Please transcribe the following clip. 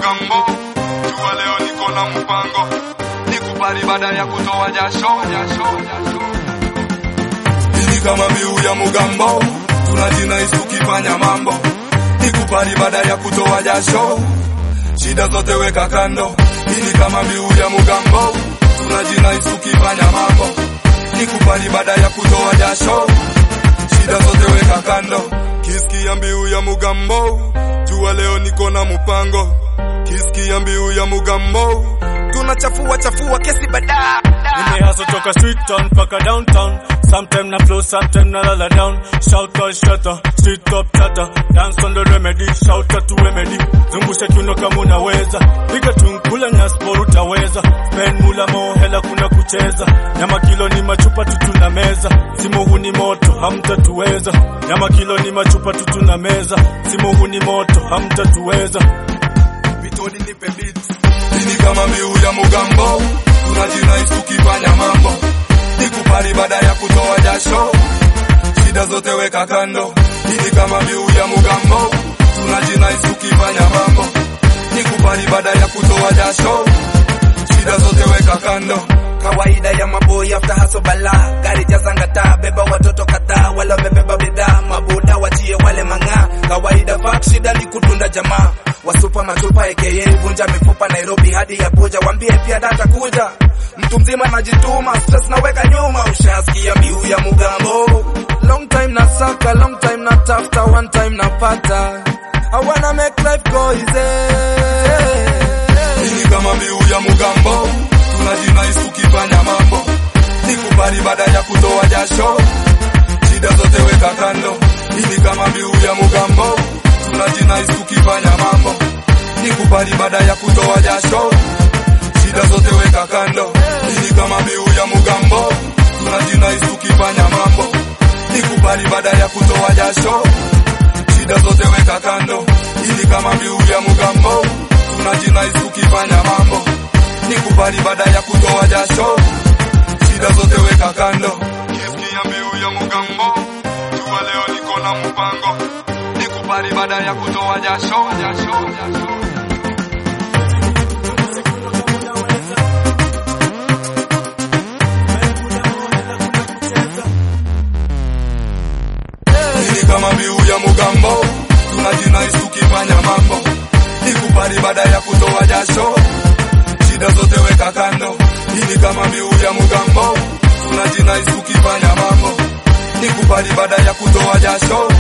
mugambo jua leo niko na mpango nikupari baada ya kutoa jasho jasho jasho ili kama mbiu ya mugambo tunajinais tukifanya mambo nikupari baada ya kutoa jasho shida zote weka kando ili kama mbiu ya mugambo tunajinais tukifanya mambo nikupari baada ya kutoa jasho shida zote weka kando kiskia mbiu ya mugambo jua leo niko na mpango kiskia mbiu ya mugambo tunachafua chafua kesi badaa Nimehaso toka street town mpaka downtown Sometime na flow, sometime na lala down Shout out shutter, street top chata Dance on the remedy, shout out to remedy Zungusha kiuno kama unaweza Piga tunkula nyaspo utaweza Spend mula mo hela kuna kucheza Nyama kilo ni machupa tutuna meza Simu huu ni moto, hamtatuweza Nyama kilo ni machupa tutuna meza Simu huu ni moto, hamtatuweza vitodi nipe beat ini kama mbiu ya mugambo tunajinais tukifanya mambo nikupari baada ya kutoa jasho shida zote weka kando ini kama mbiu ya mugambo tunajinais tukifanya mambo nikupari baada ya kutoa jasho shida zote weka kando kawaida ya maboy after haso bala gari jazanga taa beba watoto kadhaa wale wamebeba bidhaa mabuda wachie wale mang'aa kawaida fak shida ni kutunda jamaa wasupa matupa aka vunja mifupa Nairobi hadi ya Abuja wambie pia data kuja mtu mzima najituma stress naweka nyuma ushasikia mbiu ya mugambo long time na saka long time na tafuta one time napata I wanna make life go easy ini kama mbiu ya mugambo tunajinais tukifanya mambo nikupari baada ya kutoa jasho shida zote weka kando ini kama mbiu ya mugambo tunajinais tukifanya mambo nikupari baada ya kutoa jasho shida zote weka kando ini kama mbiu ya mugambo tunajinais tukifanya mambo nikupari baada ya kutoa jasho shida zote weka kando ili kama mbiu ya mugambo tunajinais tukifanya mambo nikupari baada ya kutoa jasho shida zote weka kando kiskia mbiu ya mugambo jua leo niko na mpango nikupari baada ya kutoa jasho jasho jasho Hii kama mbiu ya mugambo tunajinais tukifanya mambo nikupari baada ya kutoa jasho shida zote weka kando hii kama mbiu ya mugambo tunajinais tukifanya mambo nikupari baada ya kutoa jasho